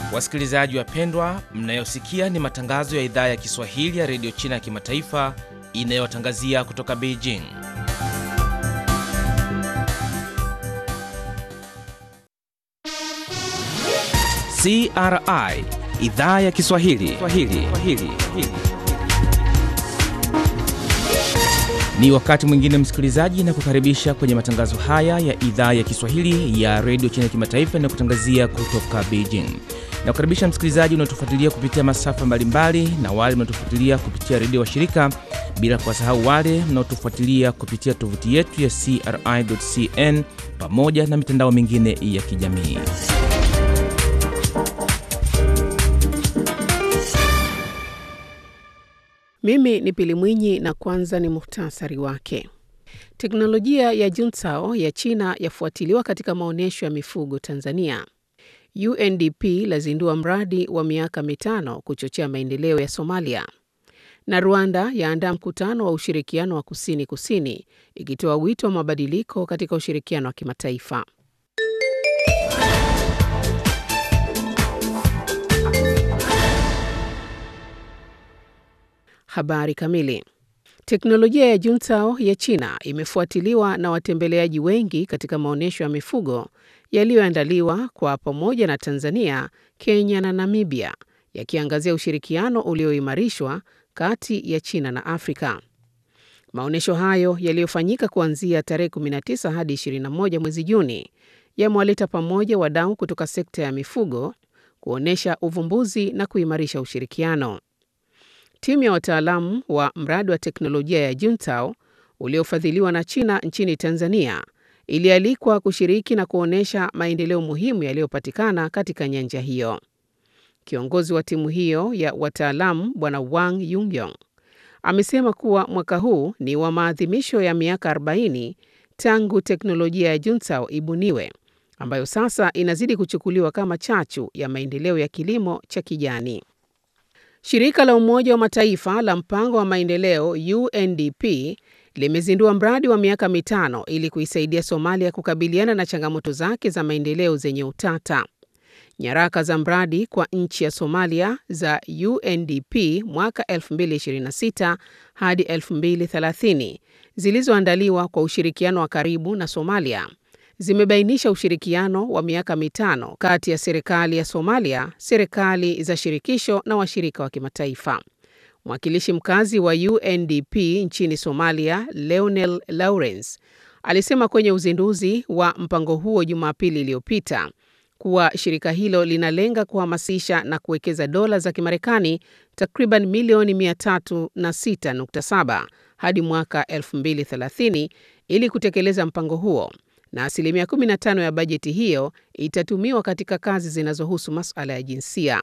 Wasikilizaji wapendwa, mnayosikia ni matangazo ya idhaa ya Kiswahili ya redio China ya kimataifa inayotangazia kutoka Beijing. CRI idhaa ya Kiswahili Swahili. Swahili. Ni wakati mwingine msikilizaji, na kukaribisha kwenye matangazo haya ya idhaa ya Kiswahili ya redio China ya kimataifa inayokutangazia kutoka Beijing. Na kukaribisha msikilizaji unaotufuatilia kupitia masafa mbalimbali na wale mnaotufuatilia kupitia redio wa shirika, bila kuwasahau wale mnaotufuatilia kupitia tovuti yetu ya CRI.cn pamoja na mitandao mingine ya kijamii. Mimi ni Pili Mwinyi na kwanza ni muhtasari wake. Teknolojia ya Juntao ya China yafuatiliwa katika maonyesho ya mifugo Tanzania. UNDP lazindua mradi wa miaka mitano kuchochea maendeleo ya Somalia. Na Rwanda yaandaa mkutano wa ushirikiano wa kusini kusini ikitoa wito wa mabadiliko katika ushirikiano wa kimataifa. Habari kamili. Teknolojia ya Juntao ya China imefuatiliwa na watembeleaji wengi katika maonyesho ya mifugo yaliyoandaliwa kwa pamoja na Tanzania, Kenya na Namibia, yakiangazia ushirikiano ulioimarishwa kati ya China na Afrika. Maonyesho hayo yaliyofanyika kuanzia tarehe 19 hadi 21 mwezi Juni yamewaleta pamoja wadau kutoka sekta ya mifugo kuonyesha uvumbuzi na kuimarisha ushirikiano. Timu ya wataalamu wa mradi wa teknolojia ya Juntao uliofadhiliwa na China nchini Tanzania ilialikwa kushiriki na kuonyesha maendeleo muhimu yaliyopatikana katika nyanja hiyo. Kiongozi wa timu hiyo ya wataalamu Bwana Wang Yungyong amesema kuwa mwaka huu ni wa maadhimisho ya miaka 40 tangu teknolojia ya Juntao ibuniwe, ambayo sasa inazidi kuchukuliwa kama chachu ya maendeleo ya kilimo cha kijani. Shirika la Umoja wa Mataifa la mpango wa maendeleo UNDP limezindua mradi wa miaka mitano ili kuisaidia Somalia kukabiliana na changamoto zake za maendeleo zenye utata. Nyaraka za mradi kwa nchi ya Somalia za UNDP mwaka 2026 hadi 2030 zilizoandaliwa kwa ushirikiano wa karibu na Somalia zimebainisha ushirikiano wa miaka mitano kati ya serikali ya Somalia, serikali za shirikisho na washirika wa kimataifa. Mwakilishi mkazi wa UNDP nchini Somalia, Leonel Lawrence, alisema kwenye uzinduzi wa mpango huo Jumapili iliyopita kuwa shirika hilo linalenga kuhamasisha na kuwekeza dola za Kimarekani takriban milioni 306.7 hadi mwaka 2030 ili kutekeleza mpango huo na asilimia 15 ya bajeti hiyo itatumiwa katika kazi zinazohusu masuala ya jinsia.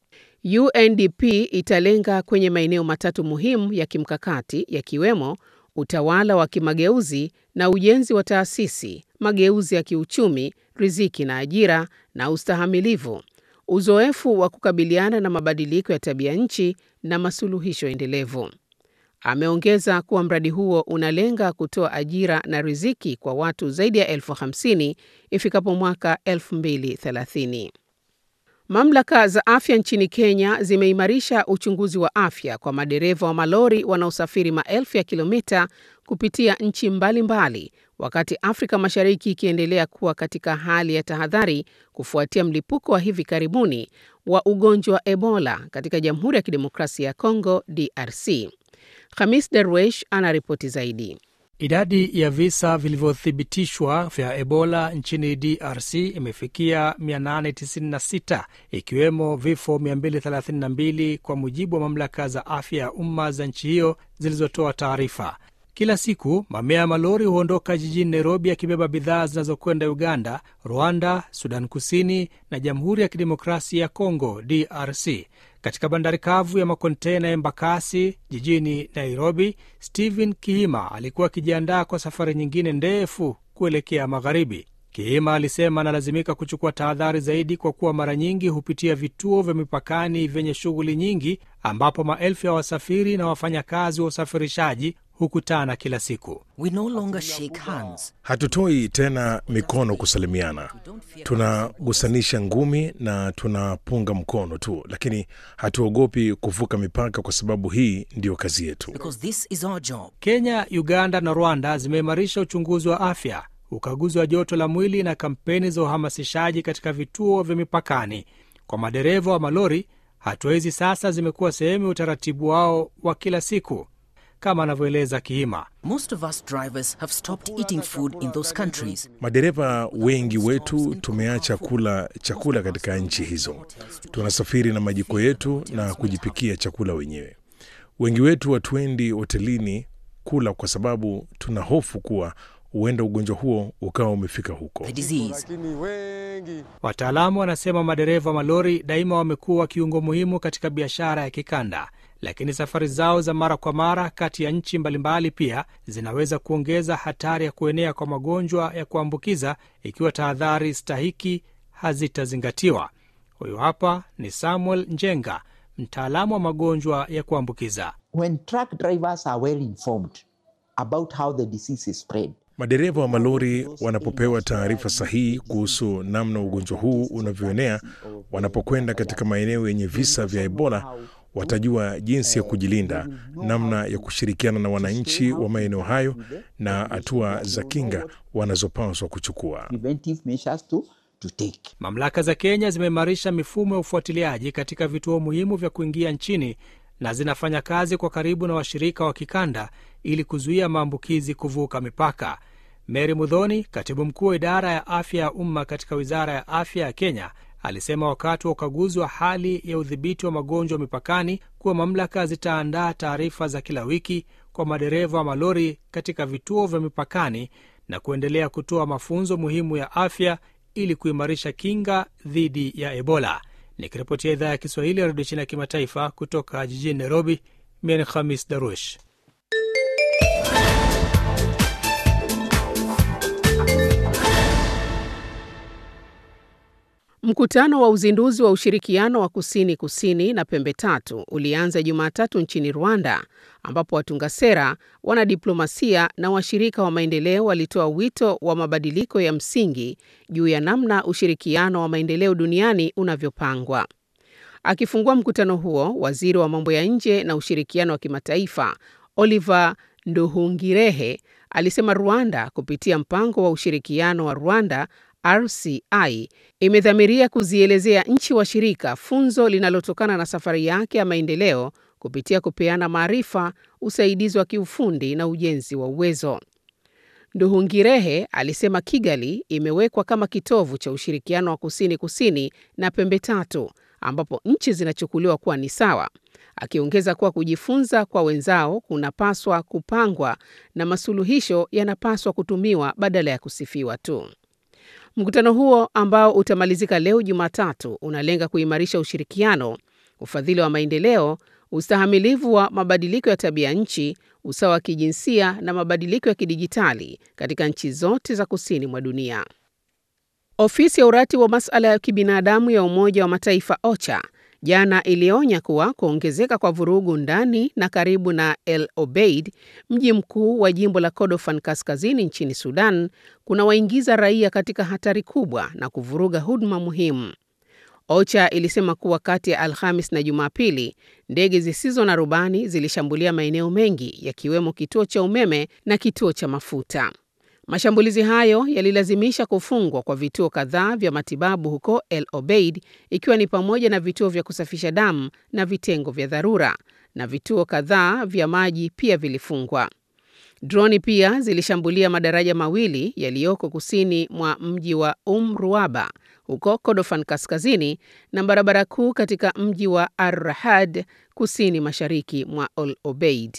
UNDP italenga kwenye maeneo matatu muhimu ya kimkakati yakiwemo utawala wa kimageuzi na ujenzi wa taasisi, mageuzi ya kiuchumi, riziki na ajira na ustahamilivu, uzoefu wa kukabiliana na mabadiliko ya tabia nchi na masuluhisho endelevu. Ameongeza kuwa mradi huo unalenga kutoa ajira na riziki kwa watu zaidi ya elfu hamsini ifikapo mwaka 2030. Mamlaka za afya nchini Kenya zimeimarisha uchunguzi wa afya kwa madereva wa malori wanaosafiri maelfu ya kilomita kupitia nchi mbalimbali mbali, wakati Afrika Mashariki ikiendelea kuwa katika hali ya tahadhari kufuatia mlipuko wa hivi karibuni wa ugonjwa wa Ebola katika Jamhuri ya Kidemokrasia ya Kongo DRC. Khamis Darwesh anaripoti zaidi. Idadi ya visa vilivyothibitishwa vya Ebola nchini DRC imefikia 896 ikiwemo vifo 232 kwa mujibu wa mamlaka za afya ya umma za nchi hiyo zilizotoa taarifa. Kila siku mamia ya malori huondoka jijini Nairobi yakibeba bidhaa zinazokwenda Uganda, Rwanda, Sudan Kusini na Jamhuri ya Kidemokrasia ya Kongo DRC. Katika bandari kavu ya makontena ya Embakasi jijini Nairobi, Stephen Kihima alikuwa akijiandaa kwa safari nyingine ndefu kuelekea magharibi. Kihima alisema analazimika kuchukua tahadhari zaidi kwa kuwa mara nyingi hupitia vituo vya mipakani vyenye shughuli nyingi, ambapo maelfu ya wasafiri na wafanyakazi wa usafirishaji hukutana kila siku. We no longer shake hands. Hatutoi tena mikono kusalimiana, tunagusanisha ngumi na tunapunga mkono tu, lakini hatuogopi kuvuka mipaka kwa sababu hii ndiyo kazi yetu. Because this is our job. Kenya, Uganda na Rwanda zimeimarisha uchunguzi wa afya, ukaguzi wa joto la mwili na kampeni za uhamasishaji katika vituo vya mipakani. Kwa madereva wa malori, hatua hizi sasa zimekuwa sehemu ya utaratibu wao wa kila siku, kama anavyoeleza Kiima. Most of us drivers have stopped eating food in those countries. Madereva wengi wetu tumeacha kula chakula katika nchi hizo. Tunasafiri na majiko yetu na kujipikia chakula wenyewe. Wengi wetu hatuendi hotelini kula kwa sababu tuna hofu kuwa huenda ugonjwa huo ukawa umefika huko. The disease. lakini wengi Wataalamu wanasema madereva wa malori daima wamekuwa kiungo muhimu katika biashara ya kikanda, lakini safari zao za mara kwa mara kati ya nchi mbalimbali pia zinaweza kuongeza hatari ya kuenea kwa magonjwa ya kuambukiza ikiwa tahadhari stahiki hazitazingatiwa. Huyu hapa ni Samuel Njenga, mtaalamu wa magonjwa ya kuambukiza. when truck drivers are well informed about how the disease is spread, Madereva wa malori wanapopewa taarifa sahihi kuhusu namna ugonjwa huu unavyoenea, wanapokwenda katika maeneo yenye visa vya Ebola, watajua jinsi ya kujilinda, namna ya kushirikiana na wananchi wa maeneo hayo na hatua za kinga wanazopaswa kuchukua. preventive measures to, to take. Mamlaka za Kenya zimeimarisha mifumo ya ufuatiliaji katika vituo muhimu vya kuingia nchini na zinafanya kazi kwa karibu na washirika wa kikanda ili kuzuia maambukizi kuvuka mipaka. Mary Mudhoni, katibu mkuu wa idara ya afya ya umma katika wizara ya afya ya Kenya, alisema wakati wa ukaguzi wa hali ya udhibiti wa magonjwa mipakani kuwa mamlaka zitaandaa taarifa za kila wiki kwa madereva wa malori katika vituo vya mipakani na kuendelea kutoa mafunzo muhimu ya afya ili kuimarisha kinga dhidi ya Ebola. Nikiripotia idhaa ya Kiswahili ya redio China ya kimataifa kutoka jijini Nairobi, mimi ni Khamis Darush. Mkutano wa uzinduzi wa ushirikiano wa kusini kusini na pembe tatu ulianza Jumatatu nchini Rwanda, ambapo watunga sera, wanadiplomasia na washirika wa maendeleo walitoa wito wa mabadiliko ya msingi juu ya namna ushirikiano wa maendeleo duniani unavyopangwa. Akifungua mkutano huo, waziri wa mambo ya nje na ushirikiano wa kimataifa Oliver Nduhungirehe alisema Rwanda kupitia mpango wa ushirikiano wa Rwanda RCI imedhamiria kuzielezea nchi washirika funzo linalotokana na safari yake ya maendeleo kupitia kupeana maarifa, usaidizi wa kiufundi na ujenzi wa uwezo. Nduhungirehe alisema Kigali imewekwa kama kitovu cha ushirikiano wa kusini kusini na pembe tatu ambapo nchi zinachukuliwa kuwa ni sawa, akiongeza kuwa kujifunza kwa wenzao kunapaswa kupangwa na masuluhisho yanapaswa kutumiwa badala ya kusifiwa tu. Mkutano huo ambao utamalizika leo Jumatatu unalenga kuimarisha ushirikiano, ufadhili wa maendeleo, ustahamilivu wa mabadiliko ya tabia nchi, usawa wa kijinsia na mabadiliko ya kidijitali katika nchi zote za kusini mwa dunia. Ofisi ya uratibu wa masuala ya kibinadamu ya Umoja wa Mataifa OCHA jana ilionya kuwa kuongezeka kwa vurugu ndani na karibu na El Obeid, mji mkuu wa jimbo la Kordofan kaskazini nchini Sudan, kunawaingiza raia katika hatari kubwa na kuvuruga huduma muhimu. OCHA ilisema kuwa kati ya Alhamis na Jumapili, ndege zisizo na rubani zilishambulia maeneo mengi yakiwemo kituo cha umeme na kituo cha mafuta. Mashambulizi hayo yalilazimisha kufungwa kwa vituo kadhaa vya matibabu huko El Obeid, ikiwa ni pamoja na vituo vya kusafisha damu na vitengo vya dharura, na vituo kadhaa vya maji pia vilifungwa. Droni pia zilishambulia madaraja mawili yaliyoko kusini mwa mji wa Um Ruaba huko Kordofan kaskazini na barabara kuu katika mji wa Ar-Rahad kusini mashariki mwa El Obeid.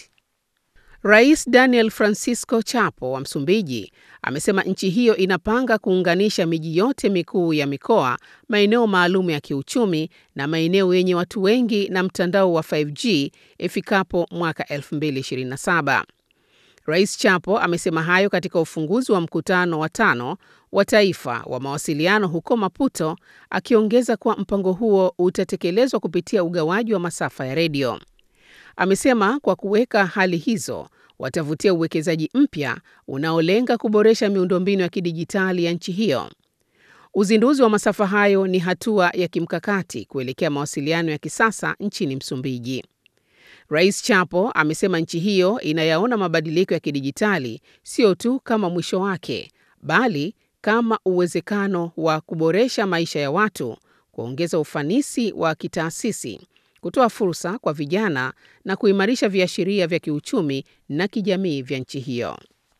Rais Daniel Francisco Chapo wa Msumbiji amesema nchi hiyo inapanga kuunganisha miji yote mikuu ya mikoa, maeneo maalum ya kiuchumi na maeneo yenye watu wengi na mtandao wa 5G ifikapo mwaka 2027. Rais Chapo amesema hayo katika ufunguzi wa mkutano wa tano wa taifa wa mawasiliano huko Maputo, akiongeza kuwa mpango huo utatekelezwa kupitia ugawaji wa masafa ya redio. Amesema kwa kuweka hali hizo watavutia uwekezaji mpya unaolenga kuboresha miundombinu ya kidijitali ya nchi hiyo. Uzinduzi wa masafa hayo ni hatua ya kimkakati kuelekea mawasiliano ya kisasa nchini Msumbiji. Rais Chapo amesema nchi hiyo inayaona mabadiliko ya kidijitali sio tu kama mwisho wake, bali kama uwezekano wa kuboresha maisha ya watu, kuongeza ufanisi wa kitaasisi, kutoa fursa kwa vijana na kuimarisha viashiria vya kiuchumi na kijamii vya nchi hiyo.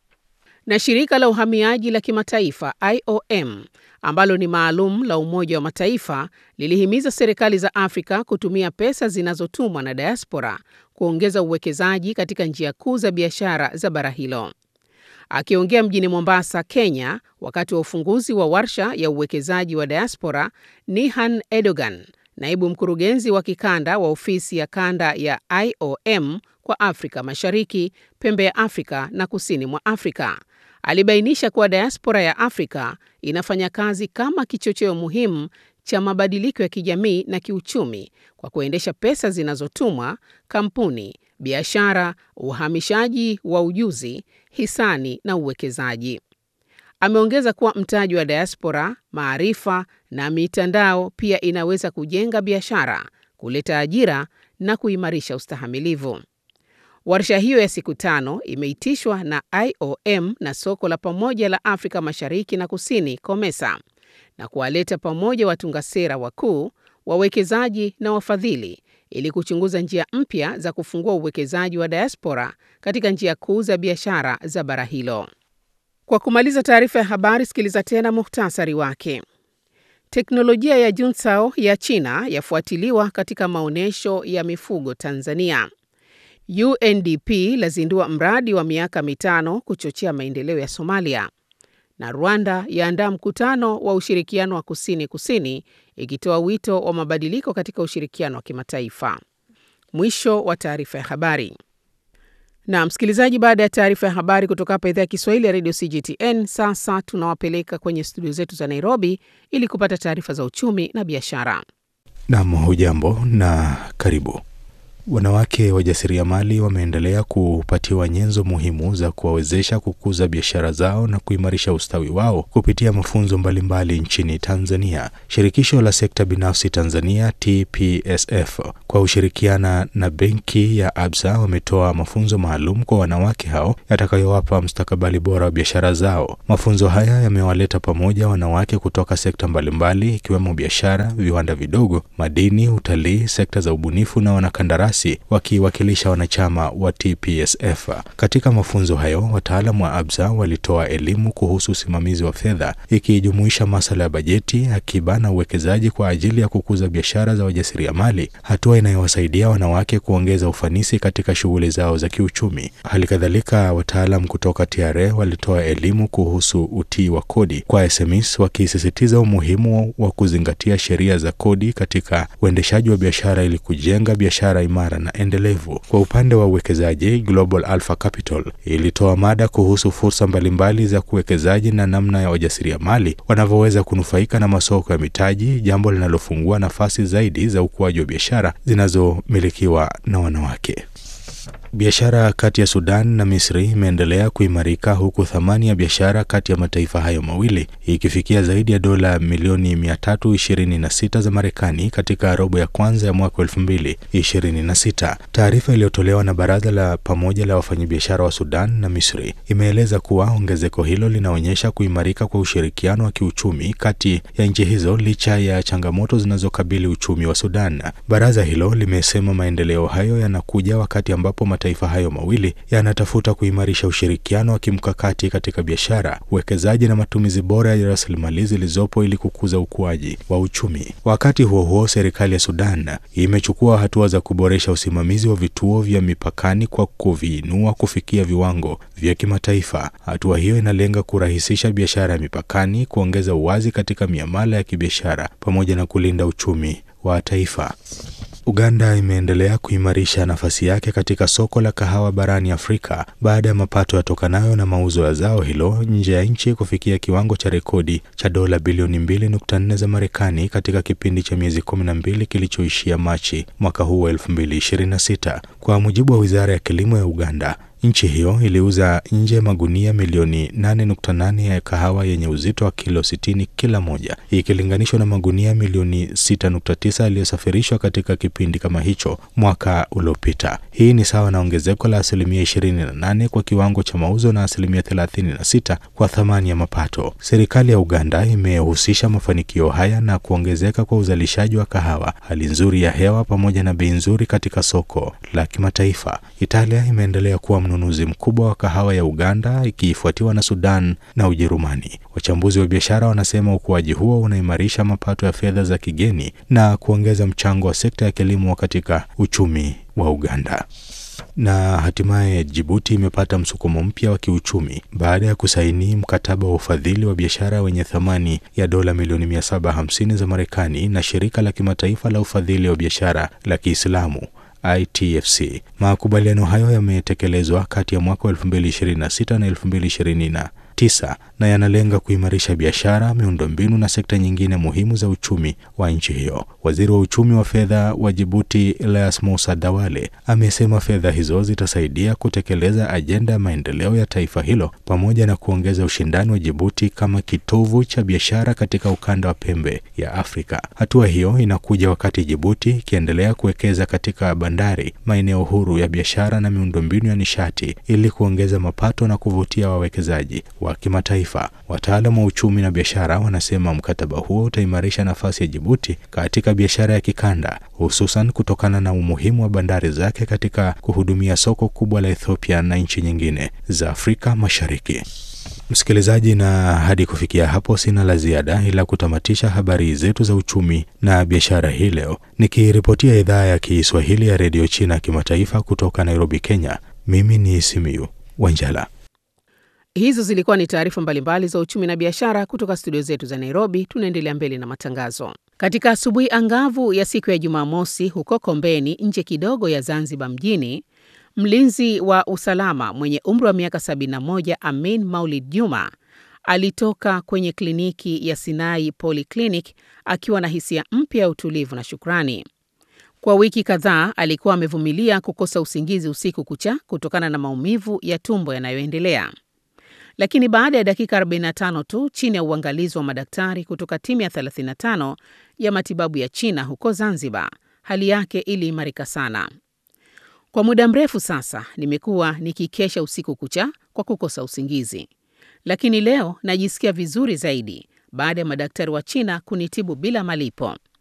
Na shirika la uhamiaji la kimataifa IOM ambalo ni maalum la Umoja wa Mataifa lilihimiza serikali za Afrika kutumia pesa zinazotumwa na diaspora kuongeza uwekezaji katika njia kuu za biashara za bara hilo. Akiongea mjini Mombasa, Kenya, wakati wa ufunguzi wa warsha ya uwekezaji wa diaspora, Nihan Edogan, naibu mkurugenzi wa kikanda wa ofisi ya kanda ya IOM kwa Afrika Mashariki, pembe ya Afrika na kusini mwa Afrika, alibainisha kuwa diaspora ya Afrika inafanya kazi kama kichocheo muhimu cha mabadiliko ya kijamii na kiuchumi kwa kuendesha pesa zinazotumwa, kampuni, biashara, uhamishaji wa ujuzi, hisani na uwekezaji. Ameongeza kuwa mtaji wa diaspora, maarifa na mitandao pia inaweza kujenga biashara, kuleta ajira na kuimarisha ustahamilivu. Warsha hiyo ya siku tano imeitishwa na IOM na soko la pamoja la Afrika Mashariki na Kusini, COMESA, na kuwaleta pamoja watunga sera wakuu, wawekezaji na wafadhili ili kuchunguza njia mpya za kufungua uwekezaji wa diaspora katika njia kuu za biashara za bara hilo. Kwa kumaliza taarifa ya habari, sikiliza tena muhtasari wake. Teknolojia ya Junsao ya China yafuatiliwa katika maonyesho ya mifugo Tanzania. UNDP lazindua mradi wa miaka mitano kuchochea maendeleo ya Somalia. Na Rwanda yaandaa mkutano wa ushirikiano wa kusini kusini ikitoa wito wa mabadiliko katika ushirikiano wa kimataifa. Mwisho wa taarifa ya habari. Na msikilizaji, baada ya taarifa ya habari kutoka hapa idhaa ya Kiswahili ya redio CGTN, sasa tunawapeleka kwenye studio zetu za Nairobi ili kupata taarifa za uchumi na biashara. Nam, hujambo na karibu. Wanawake wajasiriamali wameendelea kupatiwa nyenzo muhimu za kuwawezesha kukuza biashara zao na kuimarisha ustawi wao kupitia mafunzo mbalimbali nchini Tanzania. Shirikisho la sekta binafsi Tanzania TPSF kwa ushirikiana na benki ya Absa wametoa mafunzo maalum kwa wanawake hao yatakayowapa mustakabali bora wa biashara zao. Mafunzo haya yamewaleta pamoja wanawake kutoka sekta mbalimbali ikiwemo biashara, viwanda vidogo, madini, utalii, sekta za ubunifu na wanakandarasi wakiwakilisha wanachama wa TPSF. Katika mafunzo hayo, wataalamu wa Absa walitoa elimu kuhusu usimamizi wa fedha ikijumuisha masuala ya bajeti, akiba na uwekezaji kwa ajili ya kukuza biashara za wajasiriamali, hatua inayowasaidia wanawake kuongeza ufanisi katika shughuli zao za kiuchumi. Hali kadhalika, wataalam kutoka TRA walitoa elimu kuhusu utii wa kodi kwa SMEs, wakisisitiza umuhimu wa kuzingatia sheria za kodi katika uendeshaji wa biashara ili kujenga biashara imara na endelevu. Kwa upande wa uwekezaji, Global Alpha Capital ilitoa mada kuhusu fursa mbalimbali za kuwekezaji na namna ya wajasiriamali wanavyoweza kunufaika na masoko ya mitaji, jambo linalofungua nafasi zaidi za ukuaji wa biashara zinazomilikiwa na wanawake. Biashara kati ya Sudan na Misri imeendelea kuimarika huku thamani ya biashara kati ya mataifa hayo mawili ikifikia zaidi ya dola milioni 326 za Marekani katika robo ya kwanza ya mwaka 2026. Taarifa iliyotolewa na Baraza la Pamoja la Wafanyabiashara wa Sudan na Misri imeeleza kuwa ongezeko hilo linaonyesha kuimarika kwa ushirikiano wa kiuchumi kati ya nchi hizo licha ya changamoto zinazokabili uchumi wa Sudan. Baraza hilo limesema maendeleo hayo yanakuja wakati ambapo mataifa hayo mawili yanatafuta kuimarisha ushirikiano wa kimkakati katika biashara, uwekezaji na matumizi bora ya rasilimali zilizopo ili kukuza ukuaji wa uchumi. Wakati huo huo, serikali ya Sudan imechukua hatua za kuboresha usimamizi wa vituo vya mipakani kwa kuviinua kufikia viwango vya kimataifa. Hatua hiyo inalenga kurahisisha biashara ya mipakani, kuongeza uwazi katika miamala ya kibiashara pamoja na kulinda uchumi wa taifa. Uganda imeendelea kuimarisha nafasi yake katika soko la kahawa barani Afrika baada ya mapato yatokanayo na mauzo ya zao hilo nje ya nchi kufikia kiwango cha rekodi cha dola bilioni 2.4 za Marekani katika kipindi cha miezi 12 kilichoishia Machi mwaka huu wa 2026. Kwa mujibu wa Wizara ya Kilimo ya Uganda, Nchi hiyo iliuza nje magunia milioni 8.8 ya kahawa yenye uzito wa kilo 60 kila moja ikilinganishwa na magunia milioni 6.9 yaliyosafirishwa katika kipindi kama hicho mwaka uliopita. Hii ni sawa na ongezeko la asilimia 28 kwa kiwango cha mauzo na asilimia 36 kwa thamani ya mapato. Serikali ya Uganda imehusisha mafanikio haya na kuongezeka kwa uzalishaji wa kahawa, hali nzuri ya hewa pamoja na bei nzuri katika soko la kimataifa. Italia imeendelea kuwa mnunuzi mkubwa wa kahawa ya Uganda ikifuatiwa na Sudan na Ujerumani. Wachambuzi wa biashara wanasema ukuaji huo unaimarisha mapato ya fedha za kigeni na kuongeza mchango wa sekta ya kilimo katika uchumi wa Uganda. Na hatimaye Jibuti imepata msukumo mpya wa kiuchumi baada ya kusaini mkataba wa ufadhili wa biashara wenye thamani ya dola milioni 750 za Marekani na shirika la kimataifa la ufadhili wa biashara la Kiislamu ITFC. Makubaliano hayo yametekelezwa kati ya mwaka 2026 na 2029 tisa na yanalenga kuimarisha biashara, miundombinu na sekta nyingine muhimu za uchumi wa nchi hiyo. Waziri wa uchumi wa fedha wa Jibuti Elias Musa Dawale amesema fedha hizo zitasaidia kutekeleza ajenda ya maendeleo ya taifa hilo pamoja na kuongeza ushindani wa Jibuti kama kitovu cha biashara katika ukanda wa pembe ya Afrika. Hatua hiyo inakuja wakati Jibuti ikiendelea kuwekeza katika bandari, maeneo huru ya biashara na miundombinu ya nishati ili kuongeza mapato na kuvutia wawekezaji wa kimataifa. Wataalamu wa uchumi na biashara wanasema mkataba huo utaimarisha nafasi ya Jibuti katika biashara ya kikanda, hususan kutokana na umuhimu wa bandari zake katika kuhudumia soko kubwa la Ethiopia na nchi nyingine za Afrika Mashariki. Msikilizaji, na hadi kufikia hapo sina la ziada ila kutamatisha habari zetu za uchumi na biashara hii leo, nikiripotia idhaa ya Kiswahili ya redio China kimataifa kutoka Nairobi, Kenya. Mimi ni Simiyu Wanjala. Hizo zilikuwa ni taarifa mbalimbali za uchumi na biashara kutoka studio zetu za Nairobi. Tunaendelea mbele na matangazo. Katika asubuhi angavu ya siku ya Jumamosi huko Kombeni, nje kidogo ya Zanzibar mjini, mlinzi wa usalama mwenye umri wa miaka 71 Amin Maulid Juma alitoka kwenye kliniki ya Sinai Polyclinic akiwa na hisia mpya ya utulivu na shukrani. Kwa wiki kadhaa alikuwa amevumilia kukosa usingizi usiku kucha kutokana na maumivu ya tumbo yanayoendelea lakini baada ya dakika 45 tu chini ya uangalizi wa madaktari kutoka timu ya 35 ya matibabu ya China huko Zanzibar, hali yake iliimarika sana. Kwa muda mrefu sasa nimekuwa nikikesha usiku kucha kwa kukosa usingizi, lakini leo najisikia vizuri zaidi baada ya madaktari wa China kunitibu bila malipo.